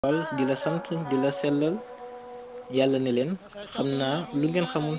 wal di la sant di la sellal yàlla ne leen xam naa lu ngeen xamul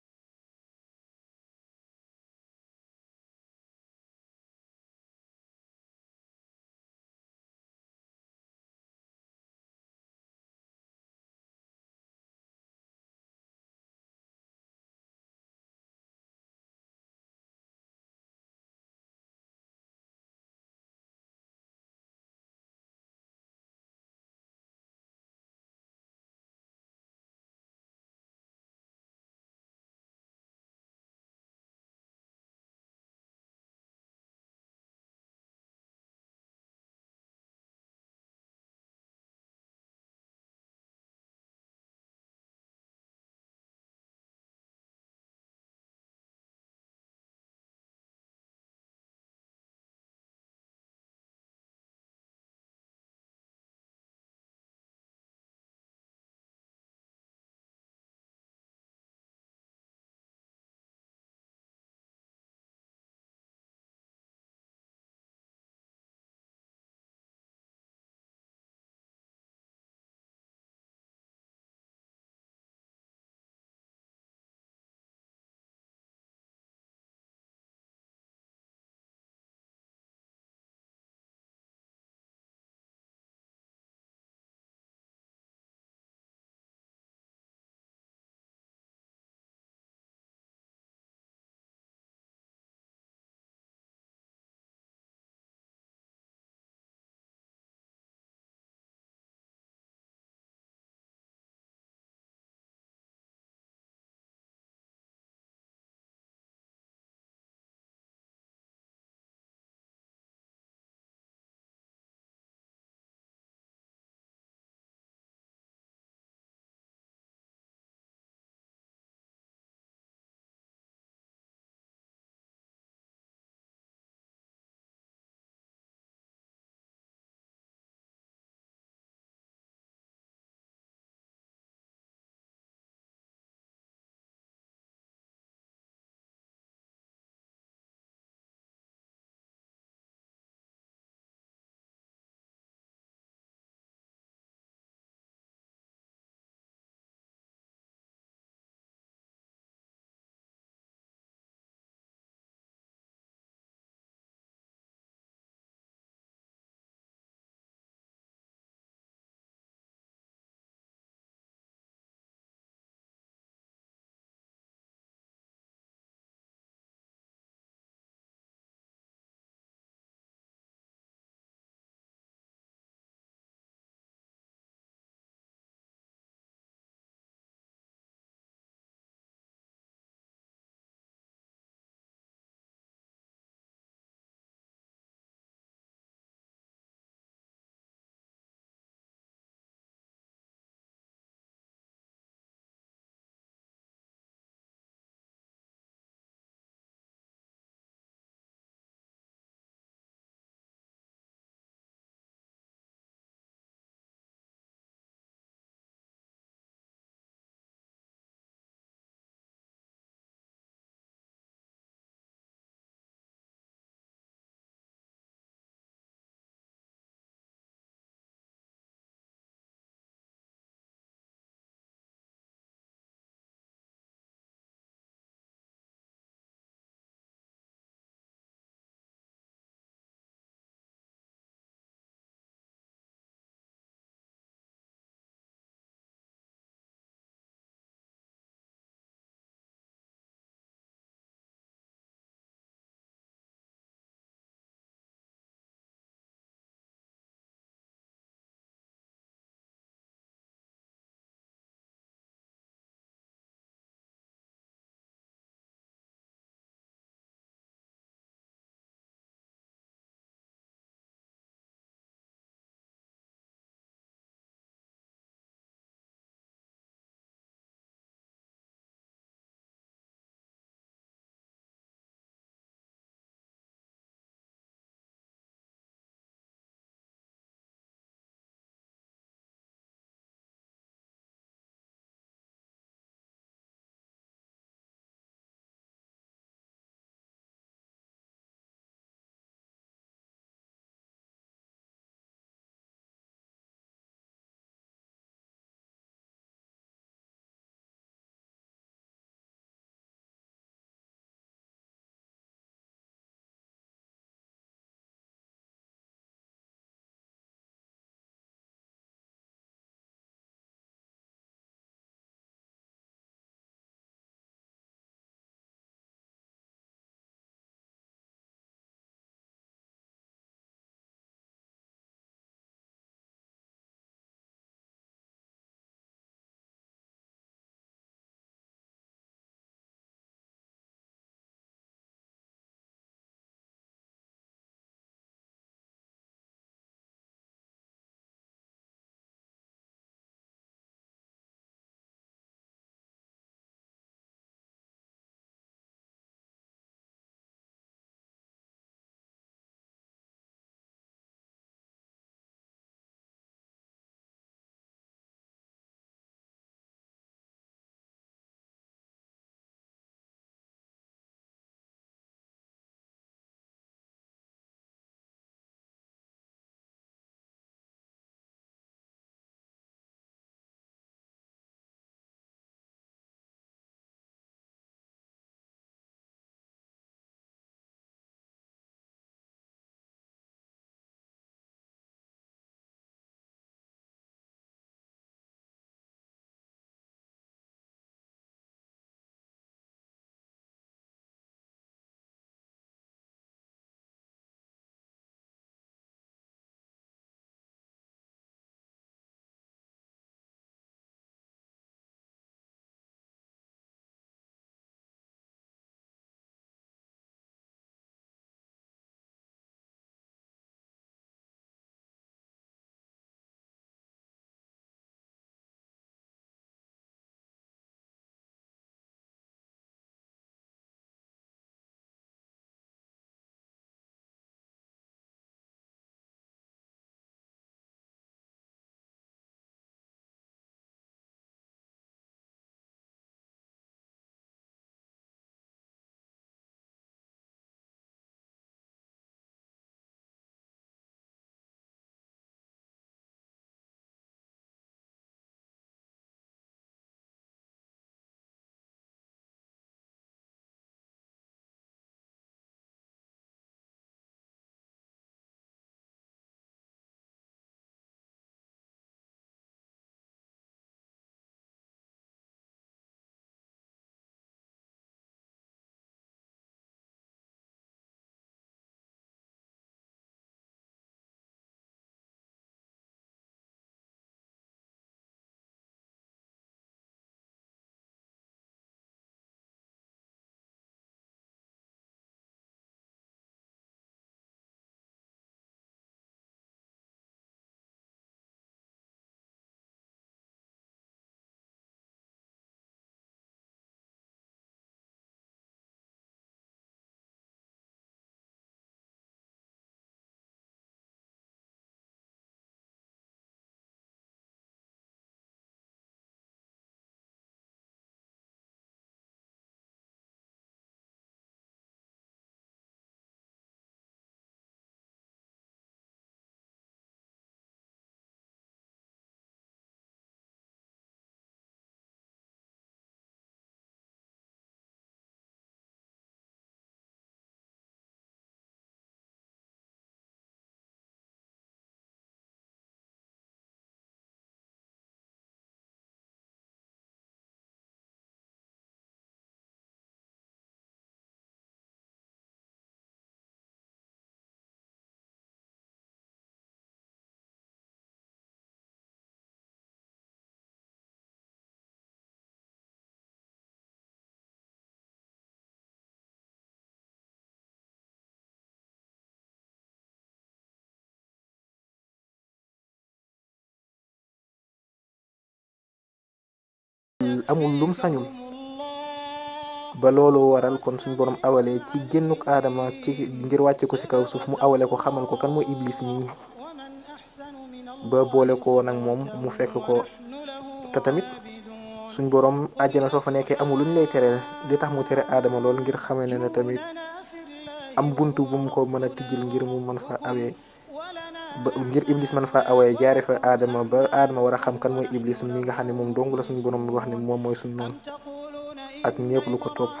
amul lum sañul ba loolu waral kon suñ borom awale ci génnuk aadama ci ngir wàcce ko ci kaw suuf mu awale ko xamal ko kan mooy iblis mii ba boole ko nag moom mu fekk ko te tamit suñ borom àjjana soo fa nekkee amul luñ lay tere li tax mu tere aadama lool ngir xamee ne ne tamit am buntu bu mu ko mën a tijjil ngir mu mën fa awee ba ngir iblis man fa awee jaare fa aadama ba aadama war a xam kan mooy iblis mi nga xam ne moom dong la suñu borom wax ne moom mooy suñu noonu ak ñëpp lu ko topp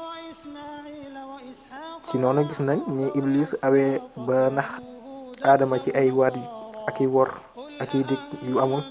ci noonu gis nañ ni iblis awee ba nax aadama ci ay waat ak i wor ak i dig yu amul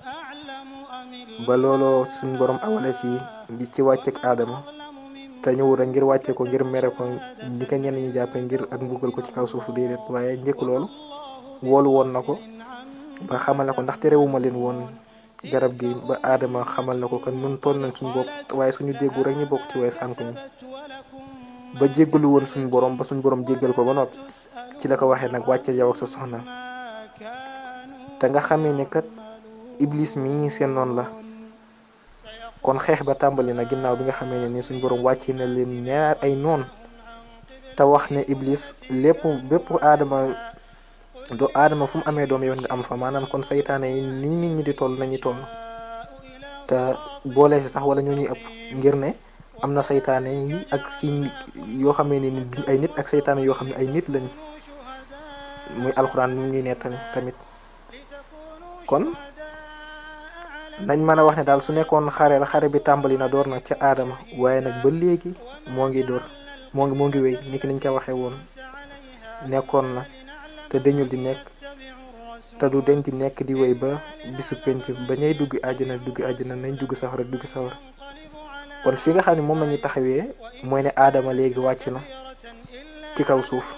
ba looloo suñu borom awale ci ci wàcceek aadama te ñëw rek ngir wàcce ko ngir mere ko ni ko ñenn ñi jàppe ngir ak mbugal ko ci kaw suufu déedéet waaye njëkk loolu woolu woon na ko ba xamal na ko ndax terewuma leen woon garab gi ba aadama xamal na ko kan nun toll nañ suñu bopp waaye suñu déggu rek ñu bokk ci way sànku ñi ba jéggalu woon suñu borom ba suñu borom jéggal ko ba noppi ci la ko waxee nag wàcce yow ak sa soxna te nga xamee ne kat iblis mii seen noonu la kon xeex ba tàmbali na ginnaaw bi nga xamee ne ni suñu borom wàcce na leen ñaar ay noon te wax ne iblis lépp bépp aadama do aadama fu mu amee doom yoon nga am fa maanaam kon saytaane yi nii nit ñi di toll nañu toll te boole si sax wala ñoo ñuy ëpp ngir ne am na saytaane yi ak si yoo xamee ne ni duñ ay nit ak saytaane yoo xam ne ay nit lañ muy alxuraan mu ñuy nettali tamit kon nañ mën a wax ne daal su nekkoon xare la xare bi tàmbali na door na ca aadama waaye nag ba léegi moo ngi door moo ngi moo ngi wéy ni ki niñ ko waxee woon nekkoon na te dañul di nekk te du deñ di nekk di wéy ba bisu penc ba ñay dugg àjjana dugg àjjana nañ dugg safara dugg safara kon fi nga xam ne moom lañuy taxawee mooy ne aadama léegi wàcc na ci kaw suuf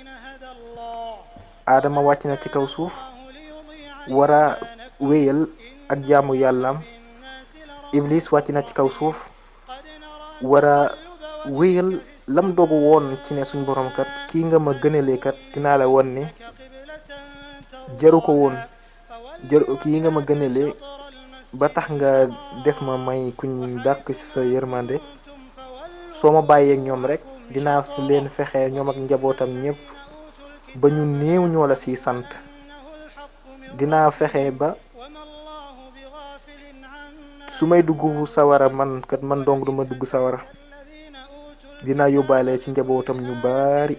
aadama wàcc na ci kaw suuf war a wéyal ak jaamu yàllaam iblis wàcc na ci kaw suuf war a wéyal lam dogu woon ci ne suñ borom kat kii nga ma gënalee kat dinaa la won ne jaru ko woon jaru kii nga ma gënalee ba tax nga def ma may kuñ dàq sa yërmande soo ma bàyyeek ñoom rek dinaa leen fexe ñoom ak njabootam ñëpp ba ñu néew ñoo la si sant dinaa fexe ba su may dugg sawara man kat man dong duma dugg sawara dinaa yóbbaale ci njabootam ñu baari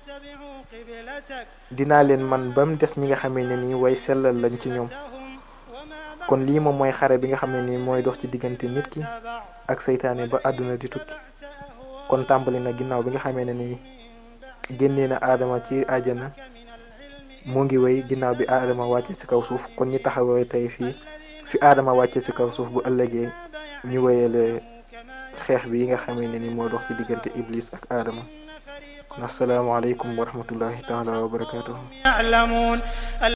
dinaa leen man ba mu des ñi nga xamee ne nii way sellal lañ ci ñoom kon lii moom mooy xare bi nga xam ne nii mooy dox ci diggante nit ki ak seytaane ba àdduna di tukki kon tàmbali na ginnaaw bi nga xamee ne nii génnee na aadama ci àjjana mu ngi wéy ginnaaw bi aadama wàcce ci kaw suuf kon ñi taxawee tey fii fi aadama wàcce ci kaw suuf bu ëllëgee ñu wéyale xeex bi yi nga xamee ne ni moo dox ci diggante iblis ak aadama kon asalaamaaleykum wa rahmatullahi taala wa barakatuhu